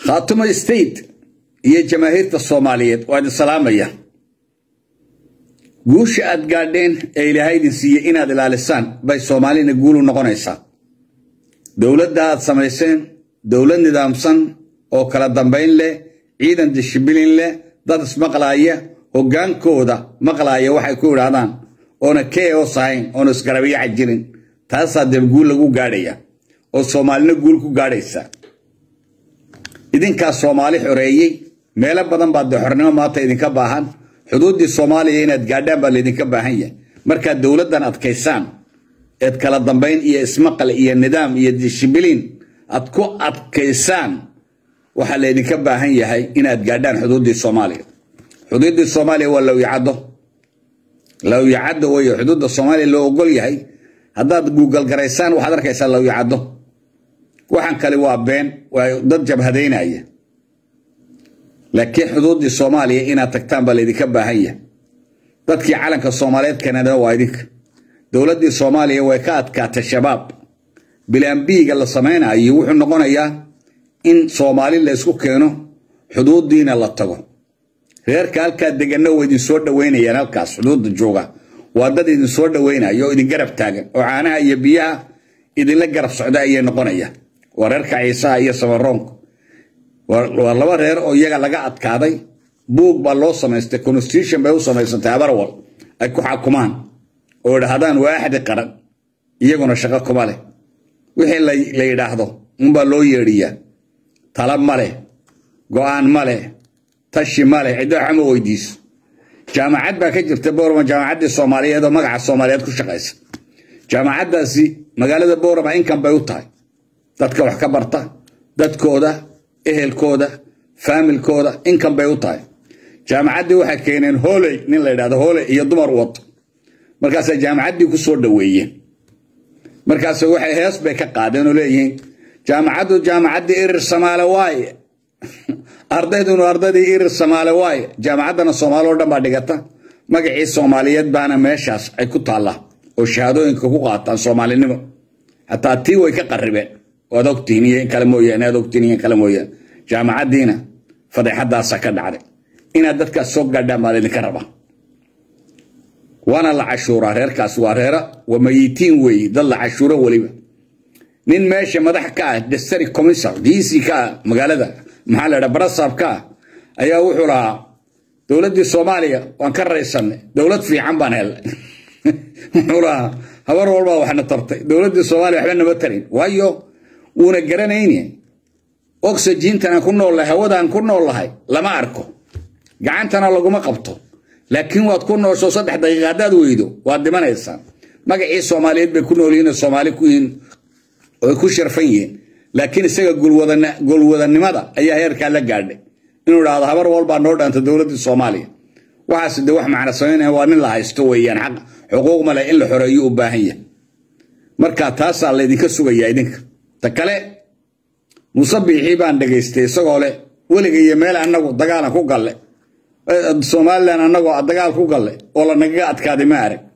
khaatumo state iyo jamaahiirta soomaaliyeed waa idin salaamaya guusha aad gaadheen ee ilaahay idin siiyey inaad ilaalisaan bay soomaalina guulu noqonaysaa dowladda aad samayseen dowlad nidaamsan oo kala dambayn leh ciidan dishibilin leh dad ismaqlaaya hoggaankooda maqlaaya waxay ku idhaahdaan oona keos ahayn oona isgarabiyaca jirin taasaa dee guul lagu gaadhaya oo soomaalina guul ku gaadhaysa idinkaa soomaali xoreeyey meelo badan baa dee xornimo maanta idinka baahan xuduuddii soomaaliya inaad gaadhaan baa laydinka baahan yahay markaad dowladdan adkaysaan eed kala dambayn iyo ismaqal iyo nidaam iyo dishibiliin aad ku adkaysaan waxaa laydinka baahan yahay inaad gaadhaan xuduuddii soomaaliya xuduuddii soomaaliya waa lowyacaddo lowyacaddo wey xuduudda soomaaliya loo ogol yahay haddaad guugal garaysaan waxaad arkaysaa lowyacaddo waxaan kale waa been waa dad jabhadaynaya laakiin xuduuddii soomaaliya inaad tagtaan baa laydinka baahan yahay dadkii calanka soomaaliyeed keenana waa idinka dowladdii soomaaliya way ka adkaatay shabaab bilaambiiga la samaynayo wuxuu noqonayaa in soomaali la ysku keeno xuduuddiina la tago reerka halkaa deganna waa idinsoo dhoweynayaan halkaas xuduudda jooga waa dad idinsoo dhoweynaya oo idin garab taagan oo caanaha iyo biyaha idinla garab socda ayay noqonayaan waa reerka ciisaha iyo samaroonka waa laba reer oo iyaga laga adkaaday buug baa loo samaystay constitution bay u samaysantay abarwal ay ku xakumaan oo idhaahdaan waa axdi qaran iyaguna shaqo kuma leh wixii la yidhaahdo unbaa loo yeedhiyaa tala ma leh go'aan ma leh tashi ma leh ciddo waxama weydiiso jaamacad baa ka jirta boorama jaamacaddii soomaaliyeed oo magaca soomaaliyeed ku shaqaysa jaamacaddaasi magaalada boorama inkan bay u tahay dadka wax ka barta dadkooda ehelkooda faamilkooda inkan bay u tahay jaamacaddii waxay keeneen hooley nin la yidhahdo hooley iyo dumar wato markaasay jaamacaddii ku soo dhoweeyeen markaas waxay hees bay ka qaadeen oo leeyihiin jaamacaddu jaamacaddii irir samaale waaye ardaydunu ardaydii irir samaale waaye jaamacaddana soomaali oo dhan baa dhigata magacii soomaaliyeed baana meeshaas ay ku taallaa oo shahaadooyinka ku qaataan soomaalinimo xataa tii way ka qarribeen waad ogtihiin iyo in kale mooyaane aad ogtihiin iyo in kale mooyaane jaamacaddiina fadeexaddaasa ka dhacday inaad dadkaas soo gaadhaan baa laydinka rabaa waana la cashuuraa reerkaas waa reera waa mayitiin weeye dad la cashuuro weliba nin meesha madax ka ah destary commissar dc ka ah magaalada maxaa la dhaha barasab ka ah ayaa wuxuu lahaa dowladdii soomaaliya waan ka raysanay dowlad fiican baan helnay wuxuu lahaa habar walbaa waxna tartay dowladdii soomaaliya waxba nama tarin waayo wuuna garanayne oxygentan ku noollahay hawadaan ku noollahay lama arko gacantana laguma qabto laakiin waad ku noosho saddex daqiiqa haddaad weydo waad dhimanaysaa magacii soomaaliyeed bay ku noolyihiin soomaali ku yihiin oy ku sharfan yihiin laakiin isaga golwadanimada ayaa heerkaa la gaadhay inuu idhaahdo habar walbaa noo dhaanta dowladdii soomaaliya waxaas de wax macna samaynaya waa nin la haysto weeyaan xaq xuquuq male in la xoreeyo u baahan yahay marka taasaa laydinka sugayaa idinka ta kale muuse biixii baan dhegaystay isagoo leh weliga iyo meel annagu dagaalan ku galle somalilan annagoo dagaal ku galle oo lanagaga adkaaday ma arag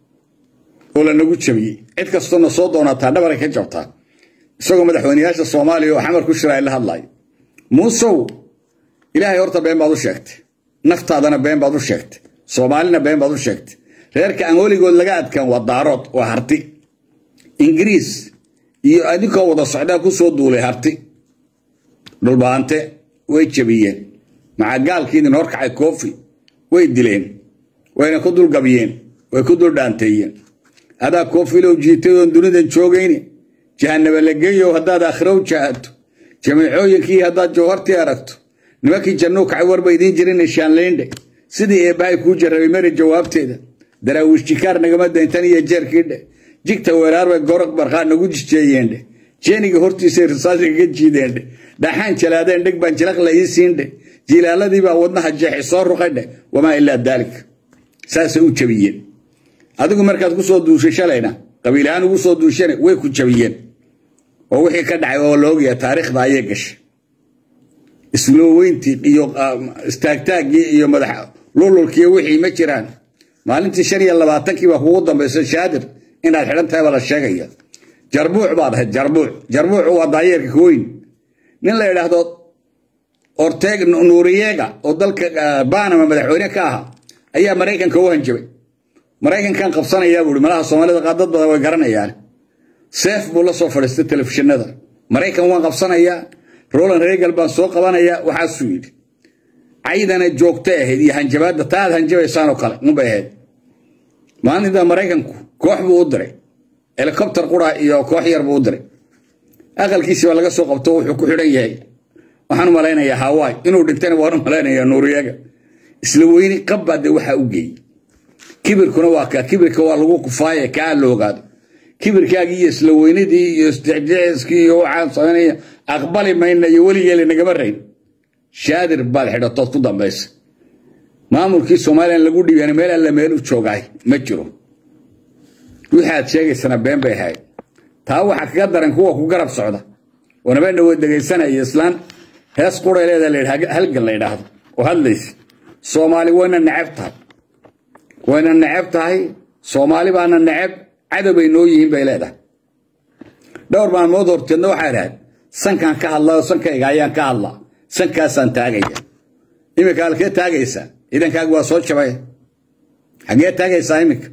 oo lanagu jabiyey cid kastoona soo doonataa dhabaray ka jabtaa isagoo madaxweyneyaasha soomaaliya oo xamar ku shiraay la hadlayo muusow ilaahay horta been baad u sheegtay naftaadana been baad u sheegtay soomaalina been baad u sheegtay reerka aan weligood laga adkaan waa daarood waa harti ingiriis iyo adinkoo wada socdaa ku soo duulay harti dhulbaante way jabiyeen macagaalkii idin horkacay koofi way dileen wayna ku dulgabiyeen way ku duldhaanteeyeen adaa koofilow jiitadoon dunidan joogayne jahanaba la geeyow haddaad aakhiro u jaahato jamiicooyinkii haddaad jawhartii aragto nimankii jannuu kacay warba idiin jirin shaanleyndhe sidii eebbahay kuu jarrabay mari jawaabteeda daraawiish jikaar nagama dayntan iyo jeerkiidhe jigta weeraar bay gorog barqaa nagu jijeeyeendhe jeeniga hortiisay risaasigaga jiideendhe dhaxaan jalaadeen dheg baan jilaq la ii siindhe jilaaladii baa wadnaha jeexi soo ruqaydhe wamaa ilaa daalik saasay u jabiyeen adigu markaad ku soo duushay shalayna qabiilahaan ugu soo duushane way ku jabiyeen oo wixii ka dhacay oo laogaya taariikhda ayay gashay islooweyntii iyo istaagtaaggii iyo madax lululkii wixii ma jiraan maalintii shan iyo labaatankii baa kugu dambaysa shaadir inaad xidhan tahay baa la sheegaya jarbuuc baad ahayd jarbuuc jarbuucu waa daayeerka weyn nin la yidhaahdo orteg nuuriyega oo dalka banama madaxweyne ka ahaa ayaa maraykanka u hanjabay maraykankan qabsanayaa buui malaha soomaalida qaar dad badan way garanayaan seef buu la soo fadhiistay telefishinada maraykan waan qabsanayaa roland regal baan soo qabanayaa waxaasuu yidhi caydana joogta ahayd iyo hanjabaadda ta aad hanjabaysaan oo kale unbay ahayd maalinta maraykanku koox buu u diray helikobter qura iyo koox yar buu u diray aqalkiisii baa laga soo qabto wuxuu ku xidhan yahay waxaan u malaynayaa hawaii inuu dhintayna waan u malaynayaa nuuriyaga isla weyni qabbaa dee waxaa u geeyey kibirkuna waa kaa kibirka waa lagu kufaaye kaa la ogaado kibirkaagii iyo isla weynidii iyo isjecjeciskii iyo waxaan samaynaya aqbali mayna iyo weligeeli nagama rayn shaadir baad xidhatood ku dambaysa maamulkii somalilan lagu dhiibana meel alla meel u joogaay ma jiro waxaad sheegaysana been bay ahayd taa waxaa kaga daran kuwa ku garab socda oo nabadna way dhegaysanaya islaan hees quray leeda la halgan la yidhaahdo oo hadlaysa soomaali wayna neceb tahay wayna neceb tahay soomaali baana neceb cadowbay noo yihiin bay leedahay dhowr maalmood horteedna waxaa idhahayd sankaan ka hadlaa oo sankayga ayaan ka hadlaa sankaasaan taagaya iminka halkee taagaysaa ciidankaaga waa soo jabay xaggee taagaysaa iminka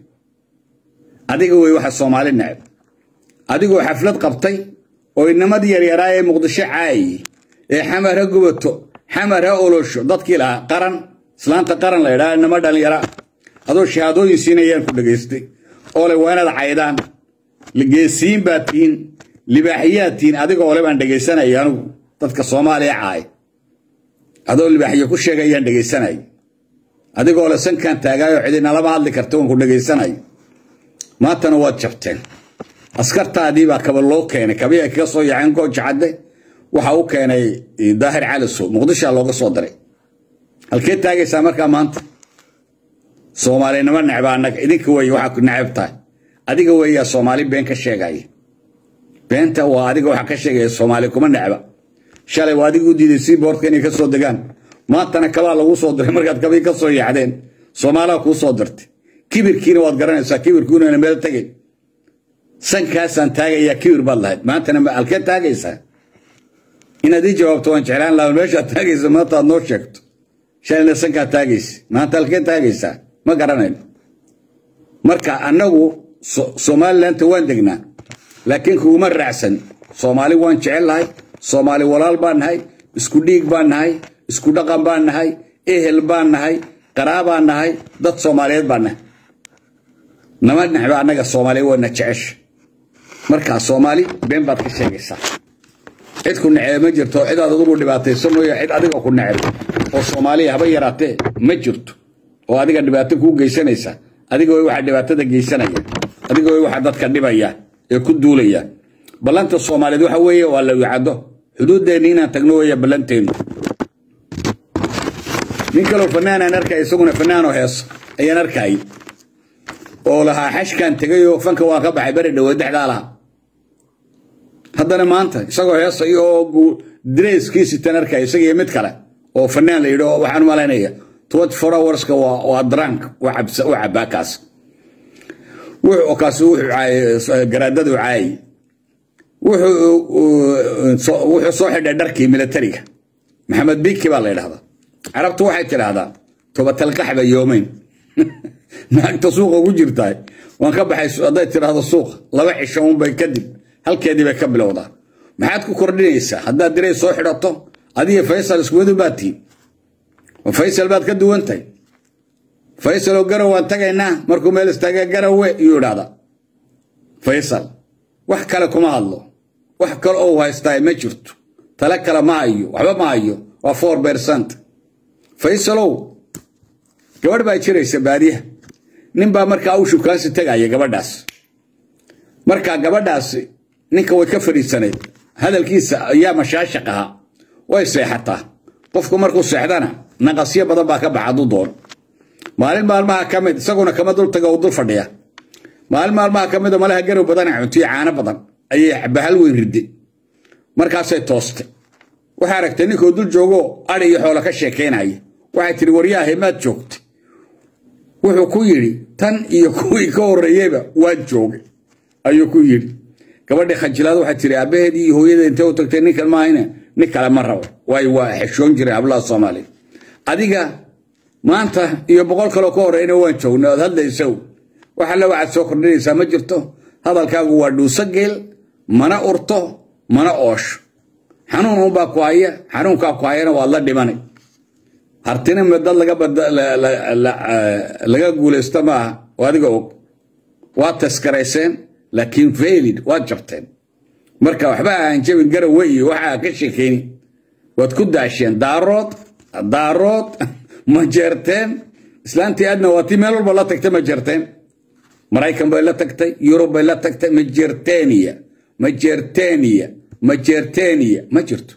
adiga wey waxa soomaali neceb adigoo xaflad qabtay oo inamadii yaryaraa ee muqdisho caayi ee xamar ha gubato xamar ha olosho dadkii lahaa qaran islaanta qaran la ydhaa inama dhallinyara adoo shahaadooyin siinayaan ku dhegaystay oo le waa inaad caydaan geesiin baad tihiin libaaxiyaad tihiin adigoo le baan dhegaysanaya anugu dadka soomaaliya caay adoo libaaxiyo ku sheegayaan dhegaysanaya adigoo le sankaan taagaayoo cidinalama hadli karta waan ku dhegaysanaya maantana waad jabteen askartaadii baa kaba loo keenay kabii ay kaga soo yaaceen gooja cadde waxa u keenay daahir calisow muqdishaa looga soo diray halkee taagaysaa markaa maanta soomaalinimo necba annaga idinka wey waxaa necab tahay adiga weeyaa soomaali been ka sheegaya beenta waa adiga waxa ka sheegaya soomaali kuma necba shalay waa adiga u diiday sii boortka inay ka soo degaan maantana kabaa lagu soo diray markaad kabii ka soo yaacdeen soomaaliha kuu soo dirtay kibirkiina waad garanaysaa kibirku inayna meel tegay sankaasaan taagayaa kibir baad lahayd maantana halkee taagaysaa inaad ii jawaabto waan jeclaan laha meeshaad taagaysa maanta aad noo sheegto shalayna sankaa taagaysa maanta halkee taagaysaa ma garanayno marka annagu somalilandta waan degnaa laakiin kuguma raacsan soomaali waan jecel lahay soomaali walaal baan nahay isku dhiig baan nahay isku dhaqan baan nahay ehel baan nahay qaraabaan nahay dad soomaaliyeed baan nahay nama necba annaga soomaaliya waana jecesha markaa soomaali been baad ka sheegaysaa cid ku necebe ma jirto cid aad adugu dhibaatayso mooye cid adiga ku neceb oo soomaaliya haba yaraatee ma jirto oo adiga dhibaato kuu geysanaysa adiga way waxa dhibaatada geysanaya adiga way waxa dadka dhibaya ee ku duulaya ballanta soomaaliyeed waxa weeye waa la wicado xuduuddeenni inaan tagno weeye ballanteennu nin kaloo fanaanaan arkaya isaguna fanaanoo heeso ayaan arkayay oo lahaa xashkan tegay oo fanka waan ka baxay beri dhaweed dexdaa laha haddana maanta isagoo heesay oo dreeskiisitan arkaya isagiyo mid kale oo fanaan la yidhi oo waxaan malaynaya twenty four hourska waa drank u cabaa kaas kaas wuxuu caayay garaadadu caayay wuxuu soo xidhay dharkii militariga maxamed biki baa la yidhahdaa carabtu waxay tidhaahdaa tobatalqaxba yoomeyn naagta suuqa ugu jirtahay waan ka baxay hadday tidhaahdo suuqa laba cisho unbay kadib halkeedii bay ka bilowdaa maxaad ku kordhinaysaa haddaad diray soo xidhato adiga faysal iskuwadu baad tihiin faysal baad ka duwantahay faysaloo garow waan tagaynaa markuu meel istaaga garowe iyuu idhahdaa faysal wax kale kuma hadlo wax kale oo haystaa ma jirto tale kale ma hayo waxba ma hayo waa four percent faysalow gabadh baa jiraysa baadiyaha nin baa markaa u shukaansi tegaya gabadhaas markaa gabadhaasi ninka way ka fadhiisanayd hadalkiisa ayaa mashaashaq ahaa way seexataa qofku markuu seexdana naqasyo badan baa ka baxa hadduu doono maalin maalmaha ka mid isaguna kama dul taga uu dul fadhiya maalin maalmaha ka mida malaha garow badana cuntiyo caano badan ayay bahal weyn riday markaasay toostay waxay aragtay ninkoo dul joogoo adhi iyo xoolo ka sheekaynaya waxay tihi waryaahay maad joogtay wuxuu ku yidhi tan iyo kuwii ka horreeyeyba waan joogay ayuu ku yidhi gabadhii khajilaad waxay tihi aabbaheedii iyo hooyada intee u tagtay ninkan maahayne nin kale ma rabo waayo waa xeshoon jiray hablaha soomaaliya adiga maanta iyo boqol kaloo ka horeyna waan joognay ood hadlaysow wax alle waxaad soo kordhinaysaa ma jirto hadalkaagu waa dhuuso geel mana urto mana oosho xanuun unbaa ku haya xanuunkaa ku hayana waad la dhimanay hartina dad laga guulaysto maaha oo adiga og waad taskarayseen laakiin failid waad jabteen marka waxba aan jabin garawe iyo waxaa ka sheekeyni waad ku daasheen daarood daarood ma jeerteen islaantii aadna waa tii meel walba la tagtay ma jeerteen maraykan bay la tagtay yurub bay la tagtay majerteniya majerteniya majerteniya ma jirto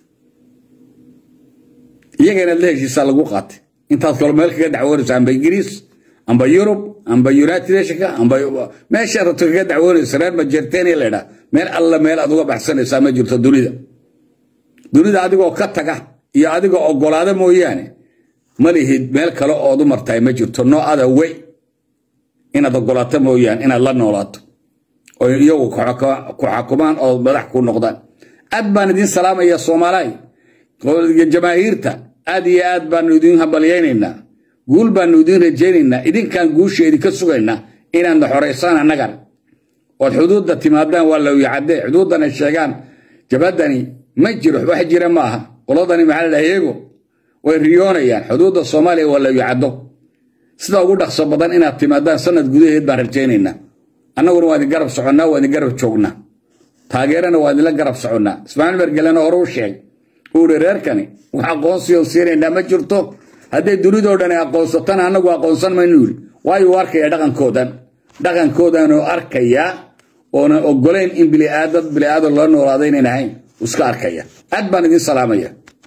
iyaga inaad la heshiisaa lagu qaatay intaad kalo meel kaga dacwoonayso amba ingiriis amba yurub amba united nationka amba meesha rabto kaga dacwoonayso reer majerteniya la ydhaa meel alla meel aad uga baxsanaysaa ma jirto dunida dunida adigoo ka taga iyo adigoo ogolaada mooyaane ma lihid meel kale ood u martahay ma jirto no other way inaad ogolaato mooyaane inaad la noolaato oo iyagu ku xakumaan oo madax ku noqdaan aad baan idiin salaamaya soomaaliy jamaahiirta aad iyo aad baanu idiin hambalyaynaynaa guul baanu idiin rajaynaynaa idinkaan guusha idinka sugaynaa inaadna xoraysaan annagan ood xuduudda timaadaan waa lawyacadee xuduuddana sheegaan jabadani ma jiro wax jira ma aha qoladani maxaa la dhaha iyago way riyoonayaan xuduudda soomaaliya waa lawyacaddo sida ugu dhaqso badan inaad timaadaan sanad gudaheed baan rajaynaynaa annaguna waa idin garab soconnaa waa idin garab joognaa taageerana waa idinla garab soconnaa ismaaciil mergelena hore u sheeg uuri reerkani wax aqoonsiyoon siinaynaa ma jirto hadday dunidoo dhan ay aqoonsatana annagu aqoonsan maynu yidhi waayo u arkaya dhaqankoodan dhaqankoodanoo arkayaa oonan ogolayn in biliaadad biliaadan loo noolaada inayn ahayn iska arkaya aad baan idin salaamaya